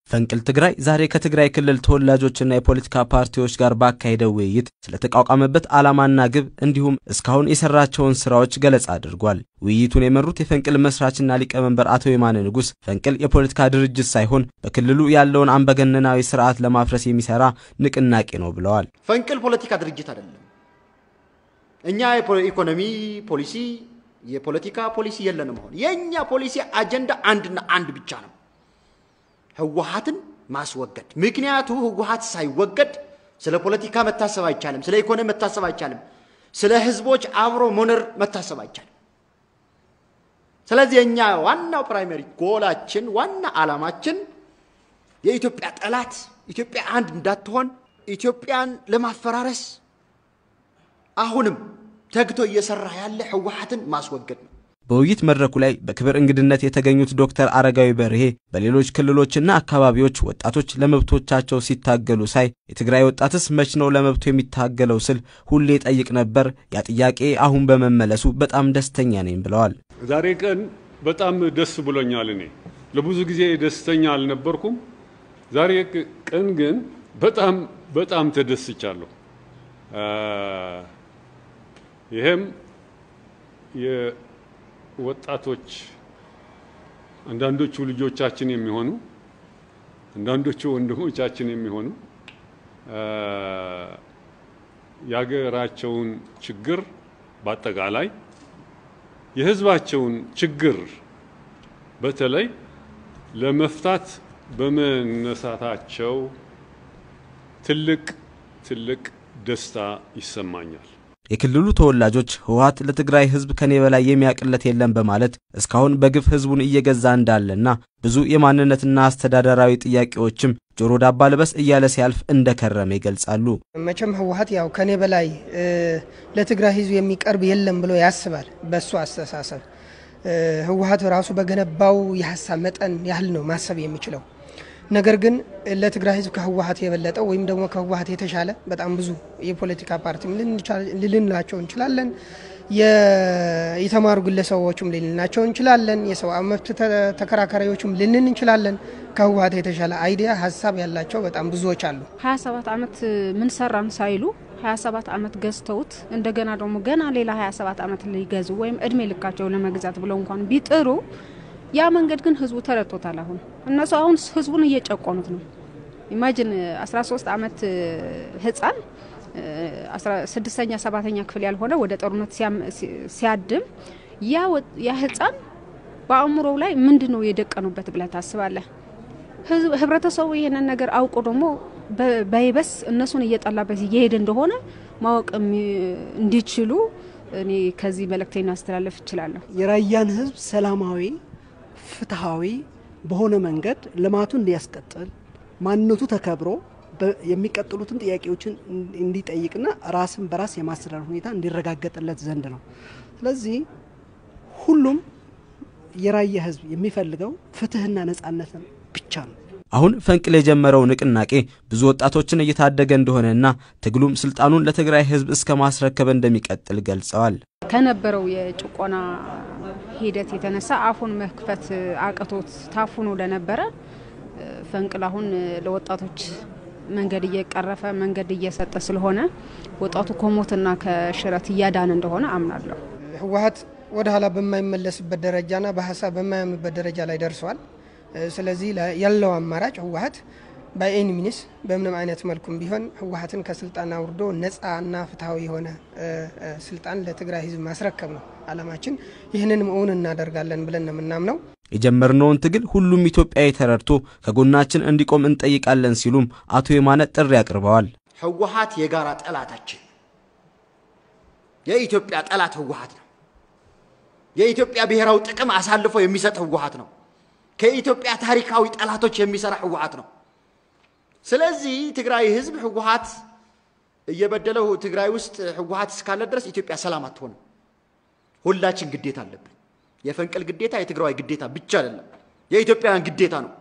ፈንቅል ትግራይ ዛሬ ከትግራይ ክልል ተወላጆችና የፖለቲካ ፓርቲዎች ጋር ባካሄደው ውይይት ስለተቋቋመበት ዓላማና ግብ እንዲሁም እስካሁን የሰራቸውን ስራዎች ገለጻ አድርጓል። ውይይቱን የመሩት የፈንቅል መስራችና ሊቀመንበር አቶ የማነ ንጉሥ ፈንቅል የፖለቲካ ድርጅት ሳይሆን በክልሉ ያለውን አምባገነናዊ ስርዓት ለማፍረስ የሚሰራ ንቅናቄ ነው ብለዋል። ፈንቅል ፖለቲካ ድርጅት አይደለም። እኛ የኢኮኖሚ ፖሊሲ፣ የፖለቲካ ፖሊሲ የለንም። አሁን የእኛ ፖሊሲ አጀንዳ አንድና አንድ ብቻ ነው ህወሀትን ማስወገድ። ምክንያቱ ህወሀት ሳይወገድ ስለ ፖለቲካ መታሰብ አይቻልም፣ ስለ ኢኮኖሚ መታሰብ አይቻልም፣ ስለ ህዝቦች አብሮ መኖር መታሰብ አይቻልም። ስለዚህ የእኛ ዋናው ፕራይመሪ ጎላችን ዋና ዓላማችን የኢትዮጵያ ጠላት ኢትዮጵያ አንድ እንዳትሆን ኢትዮጵያን ለማፈራረስ አሁንም ተግቶ እየሰራ ያለ ህወሀትን ማስወገድ ነው። በውይይት መድረኩ ላይ በክብር እንግድነት የተገኙት ዶክተር አረጋዊ በርሄ በሌሎች ክልሎችና አካባቢዎች ወጣቶች ለመብቶቻቸው ሲታገሉ ሳይ የትግራይ ወጣትስ መች ነው ለመብቱ የሚታገለው ስል ሁሌ ጠይቅ ነበር። ያ ጥያቄ አሁን በመመለሱ በጣም ደስተኛ ነኝ ብለዋል። ዛሬ ቀን በጣም ደስ ብሎኛል። እኔ ለብዙ ጊዜ ደስተኛ አልነበርኩም። ዛሬ ቀን ግን በጣም በጣም ተደስቻለሁ። ይሄም ወጣቶች አንዳንዶቹ ልጆቻችን የሚሆኑ አንዳንዶቹ ወንድሞቻችን የሚሆኑ የሀገራቸውን ችግር በአጠቃላይ የሕዝባቸውን ችግር በተለይ ለመፍታት በመነሳታቸው ትልቅ ትልቅ ደስታ ይሰማኛል። የክልሉ ተወላጆች ህወሀት ለትግራይ ህዝብ ከኔ በላይ የሚያቅለት የለም በማለት እስካሁን በግፍ ህዝቡን እየገዛ እንዳለና ብዙ የማንነትና አስተዳደራዊ ጥያቄዎችም ጆሮ ዳባ ልበስ እያለ ሲያልፍ እንደከረመ ይገልጻሉ። መቼም ህወሀት ያው ከኔ በላይ ለትግራይ ህዝብ የሚቀርብ የለም ብሎ ያስባል። በሱ አስተሳሰብ ህወሀት ራሱ በገነባው የሀሳብ መጠን ያህል ነው ማሰብ የሚችለው። ነገር ግን ለትግራይ ህዝብ ከህወሀት የበለጠው ወይም ደግሞ ከህወሀት የተሻለ በጣም ብዙ የፖለቲካ ፓርቲ ልንላቸው እንችላለን። የተማሩ ግለሰቦችም ልንላቸው እንችላለን። የሰብአዊ መብት ተከራካሪዎችም ልንን እንችላለን። ከህወሀት የተሻለ አይዲያ ሀሳብ ያላቸው በጣም ብዙዎች አሉ። 27 ዓመት ምን ሰራን ሳይሉ 27 ዓመት ገዝተውት እንደገና ደግሞ ገና ሌላ 27 ዓመት ሊገዙ ወይም እድሜ ልካቸው ለመግዛት ብለው እንኳን ቢጥሩ ያ መንገድ ግን ህዝቡ ተረድቶታል። አሁን እነሱ አሁን ህዝቡን እየጨቆኑት ነው። ኢማጂን 13 ዓመት ህፃን ስድስተኛ ሰባተኛ ክፍል ያልሆነ ወደ ጦርነት ሲያድም ያ ህፃን በአእምሮው ላይ ምንድን ነው የደቀኑበት ብለህ ታስባለህ? ህብረተሰቡ ይህንን ነገር አውቆ ደግሞ በይበስ እነሱን እየጠላበት እየሄደ እንደሆነ ማወቅ እንዲችሉ እኔ ከዚህ መልእክቴን ማስተላለፍ እችላለሁ። የራያን ህዝብ ሰላማዊ ፍትሐዊ በሆነ መንገድ ልማቱን እንዲያስቀጥል ማንነቱ ተከብሮ የሚቀጥሉትን ጥያቄዎችን እንዲጠይቅና ራስን በራስ የማስተዳደር ሁኔታ እንዲረጋገጥለት ዘንድ ነው። ስለዚህ ሁሉም የራያ ህዝብ የሚፈልገው ፍትህና ነጻነትን ብቻ ነው። አሁን ፈንቅል የጀመረው ንቅናቄ ብዙ ወጣቶችን እየታደገ እንደሆነና ትግሉም ስልጣኑን ለትግራይ ህዝብ እስከ ማስረከብ እንደሚቀጥል ገልጸዋል። ከነበረው የጭቆና ሂደት የተነሳ አፉን መክፈት አቅቶት ታፉኖ ለነበረ ፈንቅል አሁን ለወጣቶች መንገድ እየቀረፈ መንገድ እየሰጠ ስለሆነ ወጣቱ ከሞትና ከሽረት እያዳነ እንደሆነ አምናለሁ። ህወሀት ወደ ኋላ በማይመለስበት ደረጃና በሀሳብ በማያምበት ደረጃ ላይ ደርሰዋል። ስለዚህ ያለው አማራጭ ህወሀት በኤኒ ሚኒስ በምንም አይነት መልኩም ቢሆን ህወሀትን ከስልጣን አውርዶ ነፃና ፍትሐዊ የሆነ ስልጣን ለትግራይ ህዝብ ማስረከብ ነው አላማችን። ይህንንም እውን እናደርጋለን ብለን ነው የምናምነው። የጀመርነውን ትግል ሁሉም ኢትዮጵያዊ ተረድቶ ከጎናችን እንዲቆም እንጠይቃለን ሲሉም አቶ የማነ ጥሪ አቅርበዋል። ህወሀት የጋራ ጠላታችን፣ የኢትዮጵያ ጠላት ህወሀት ነው። የኢትዮጵያ ብሔራዊ ጥቅም አሳልፎ የሚሰጥ ህወሀት ነው። ከኢትዮጵያ ታሪካዊ ጠላቶች የሚሰራ ህወሀት ነው። ስለዚህ ትግራይ ህዝብ ህወሀት እየበደለው ትግራይ ውስጥ ህወሀት እስካለ ድረስ ኢትዮጵያ ሰላም አትሆንም። ሁላችን ግዴታ አለብን። የፈንቅል ግዴታ የትግራዋይ ግዴታ ብቻ አይደለም፣ የኢትዮጵያውያን ግዴታ ነው።